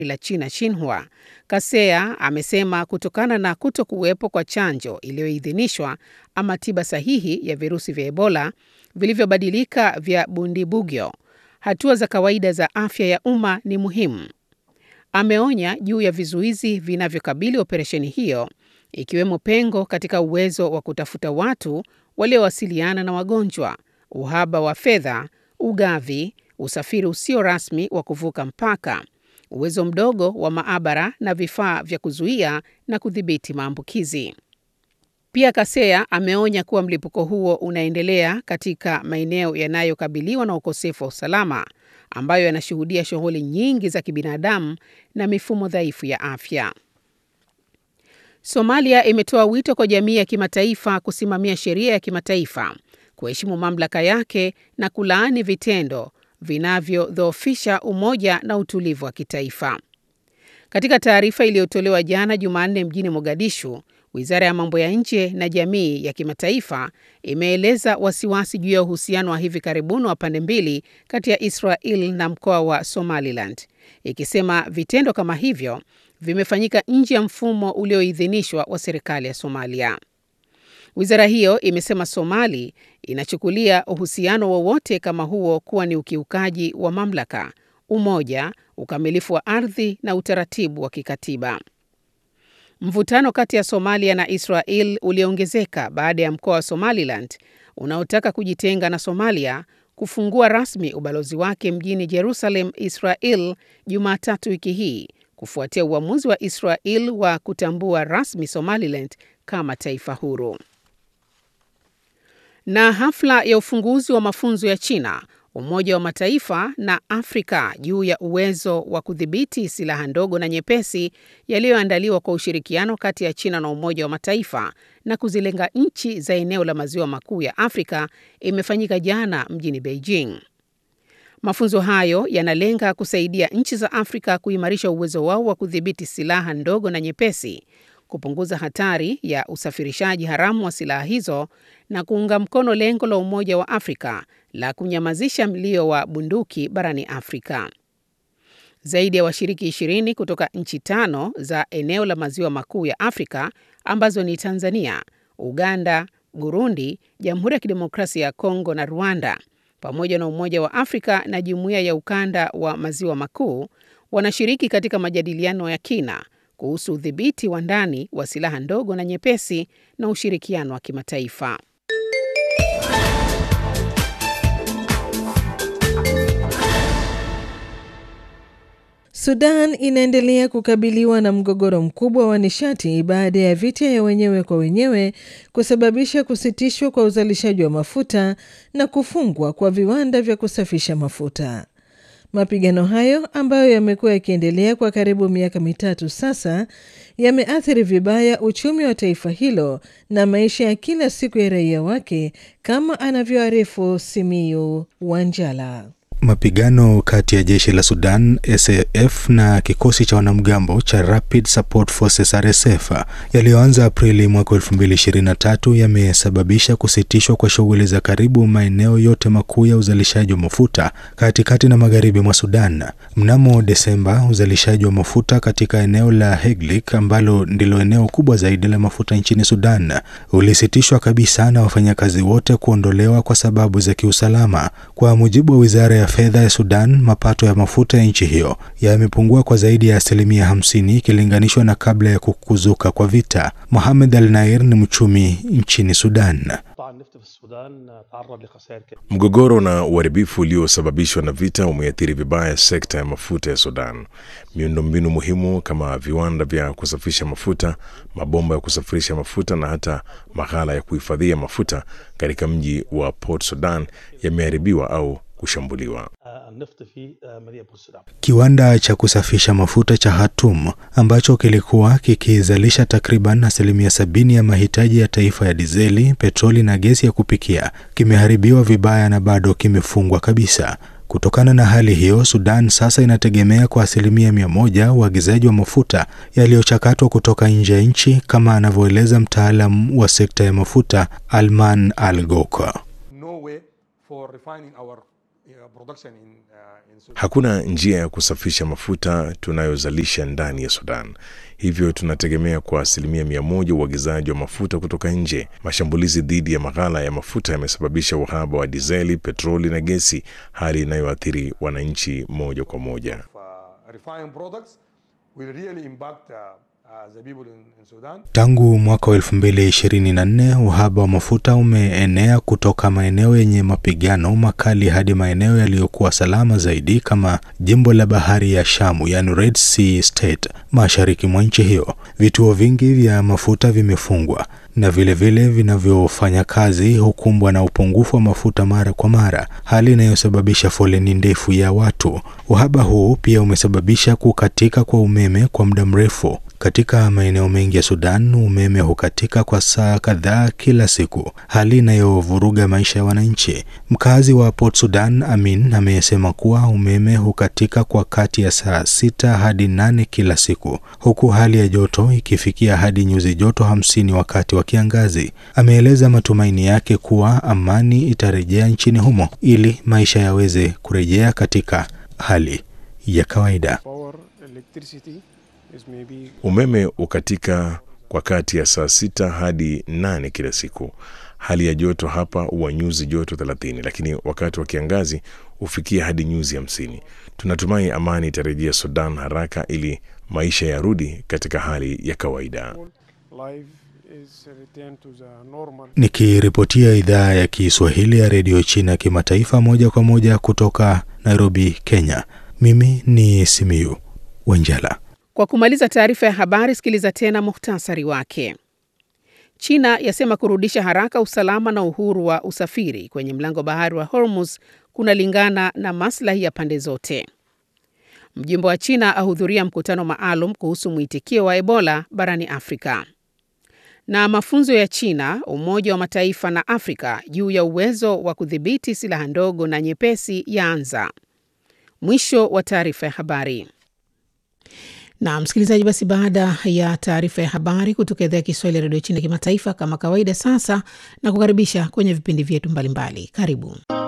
la China Xinhua, Kasea amesema kutokana na kuto kuwepo kwa chanjo iliyoidhinishwa ama tiba sahihi ya virusi vya Ebola vilivyobadilika vya Bundibugyo, hatua za kawaida za afya ya umma ni muhimu. Ameonya juu ya vizuizi vinavyokabili operesheni hiyo, ikiwemo pengo katika uwezo wa kutafuta watu waliowasiliana na wagonjwa, uhaba wa fedha, ugavi, usafiri usio rasmi wa kuvuka mpaka, uwezo mdogo wa maabara na vifaa vya kuzuia na kudhibiti maambukizi. Pia Kasea ameonya kuwa mlipuko huo unaendelea katika maeneo yanayokabiliwa na ukosefu wa usalama ambayo yanashuhudia shughuli nyingi za kibinadamu na mifumo dhaifu ya afya. Somalia imetoa wito kwa jamii ya kimataifa kusimamia sheria ya kimataifa, kuheshimu mamlaka yake na kulaani vitendo vinavyodhoofisha umoja na utulivu wa kitaifa. Katika taarifa iliyotolewa jana Jumanne mjini Mogadishu, Wizara ya mambo ya nje na jamii ya kimataifa imeeleza wasiwasi juu ya uhusiano wa hivi karibuni wa pande mbili kati ya Israel na mkoa wa Somaliland, ikisema vitendo kama hivyo vimefanyika nje ya mfumo ulioidhinishwa wa serikali ya Somalia. Wizara hiyo imesema Somali inachukulia uhusiano wowote kama huo kuwa ni ukiukaji wa mamlaka, umoja, ukamilifu wa ardhi na utaratibu wa kikatiba. Mvutano kati ya Somalia na Israel uliongezeka baada ya mkoa wa Somaliland unaotaka kujitenga na Somalia kufungua rasmi ubalozi wake mjini Jerusalem, Israel, Jumatatu wiki hii kufuatia uamuzi wa Israel wa kutambua rasmi Somaliland kama taifa huru. Na hafla ya ufunguzi wa mafunzo ya China, Umoja wa Mataifa na Afrika juu ya uwezo wa kudhibiti silaha ndogo na nyepesi yaliyoandaliwa kwa ushirikiano kati ya China na Umoja wa Mataifa na kuzilenga nchi za eneo la Maziwa Makuu ya Afrika imefanyika jana mjini Beijing. Mafunzo hayo yanalenga kusaidia nchi za Afrika kuimarisha uwezo wao wa kudhibiti silaha ndogo na nyepesi, kupunguza hatari ya usafirishaji haramu wa silaha hizo na kuunga mkono lengo la Umoja wa Afrika la kunyamazisha mlio wa bunduki barani Afrika. Zaidi ya washiriki ishirini kutoka nchi tano za eneo la Maziwa Makuu ya Afrika ambazo ni Tanzania, Uganda, Burundi, Jamhuri ya Kidemokrasia ya Kongo na Rwanda pamoja na Umoja wa Afrika na Jumuiya ya Ukanda wa Maziwa Makuu wanashiriki katika majadiliano ya kina kuhusu udhibiti wa ndani wa silaha ndogo na nyepesi na ushirikiano wa kimataifa. Sudan inaendelea kukabiliwa na mgogoro mkubwa wa nishati baada ya vita ya wenyewe kwa wenyewe kusababisha kusitishwa kwa uzalishaji wa mafuta na kufungwa kwa viwanda vya kusafisha mafuta. Mapigano hayo ambayo yamekuwa yakiendelea kwa karibu miaka mitatu sasa yameathiri vibaya uchumi wa taifa hilo na maisha ya kila siku ya raia wake, kama anavyoarifu Simiyu Wanjala. Mapigano kati ya jeshi la Sudan SAF na kikosi cha wanamgambo cha Rapid Support Forces RSF yaliyoanza Aprili mwaka 2023 yamesababisha kusitishwa kwa shughuli za karibu maeneo yote makuu ya uzalishaji wa mafuta katikati na magharibi mwa Sudan. Mnamo Desemba, uzalishaji wa mafuta katika eneo la Heglik ambalo ndilo eneo kubwa zaidi la mafuta nchini Sudan ulisitishwa kabisa na wafanyakazi wote kuondolewa kwa sababu za kiusalama. Kwa mujibu wa wizara ya fedha ya Sudan, mapato ya mafuta ya nchi hiyo yamepungua kwa zaidi ya asilimia hamsini ikilinganishwa na kabla ya kukuzuka kwa vita. Mohamed Al Nair ni mchumi nchini Sudan. Mgogoro na uharibifu uliosababishwa na vita umeathiri vibaya sekta ya mafuta ya Sudan. Miundombinu muhimu kama viwanda vya kusafisha mafuta, mabomba ya kusafirisha mafuta na hata maghala ya kuhifadhia mafuta katika mji wa Port Sudan yameharibiwa au kushambuliwa. Kiwanda cha kusafisha mafuta cha Hatum ambacho kilikuwa kikizalisha takriban asilimia sabini ya mahitaji ya taifa ya dizeli, petroli na gesi ya kupikia kimeharibiwa vibaya na bado kimefungwa kabisa. Kutokana na hali hiyo, Sudan sasa inategemea kwa asilimia mia moja uagizaji wa mafuta yaliyochakatwa kutoka nje ya nchi, kama anavyoeleza mtaalam wa sekta ya mafuta Alman Al Goka. Hakuna njia ya kusafisha mafuta tunayozalisha ndani ya Sudan, hivyo tunategemea kwa asilimia mia moja uagizaji wa mafuta kutoka nje. Mashambulizi dhidi ya maghala ya mafuta yamesababisha uhaba wa dizeli, petroli na gesi, hali inayoathiri wananchi moja kwa moja. Tangu mwaka wa 2024 uhaba wa mafuta umeenea kutoka maeneo yenye mapigano makali hadi maeneo yaliyokuwa salama zaidi kama jimbo la bahari ya Shamu, yani Red Sea State, mashariki mwa nchi hiyo. Vituo vingi vya mafuta vimefungwa na vilevile vinavyofanya kazi hukumbwa na upungufu wa mafuta mara kwa mara, hali inayosababisha foleni ndefu ya watu. Uhaba huu pia umesababisha kukatika kwa umeme kwa muda mrefu. Katika maeneo mengi ya Sudan umeme hukatika kwa saa kadhaa kila siku, hali inayovuruga maisha ya wananchi. Mkazi wa Port Sudan Amin amesema kuwa umeme hukatika kwa kati ya saa sita hadi nane kila siku, huku hali ya joto ikifikia hadi nyuzi joto hamsini wakati wa kiangazi. Ameeleza matumaini yake kuwa amani itarejea nchini humo ili maisha yaweze kurejea katika hali ya kawaida. Umeme ukatika kwa kati ya saa sita hadi nane kila siku. Hali ya joto hapa huwa nyuzi joto thelathini, lakini wakati wa kiangazi hufikia hadi nyuzi hamsini. Tunatumai amani itarejea Sudan haraka ili maisha yarudi katika hali ya kawaida. Nikiripotia idhaa ya Kiswahili ya redio China kimataifa moja kwa moja kutoka Nairobi, Kenya, mimi ni Simiyu Wanjala. Kwa kumaliza taarifa ya habari, sikiliza tena muhtasari wake. China yasema kurudisha haraka usalama na uhuru wa usafiri kwenye mlango bahari wa Hormuz kunalingana na maslahi ya pande zote. Mjumbe wa China ahudhuria mkutano maalum kuhusu mwitikio wa Ebola barani Afrika. Na mafunzo ya China, Umoja wa Mataifa na Afrika juu ya uwezo wa kudhibiti silaha ndogo na nyepesi yaanza. Mwisho wa taarifa ya habari. Na msikilizaji, basi baada ya taarifa ya habari kutoka idhaa ya Kiswahili ya redio China kimataifa, kama kawaida, sasa na kukaribisha kwenye vipindi vyetu mbalimbali. Karibu.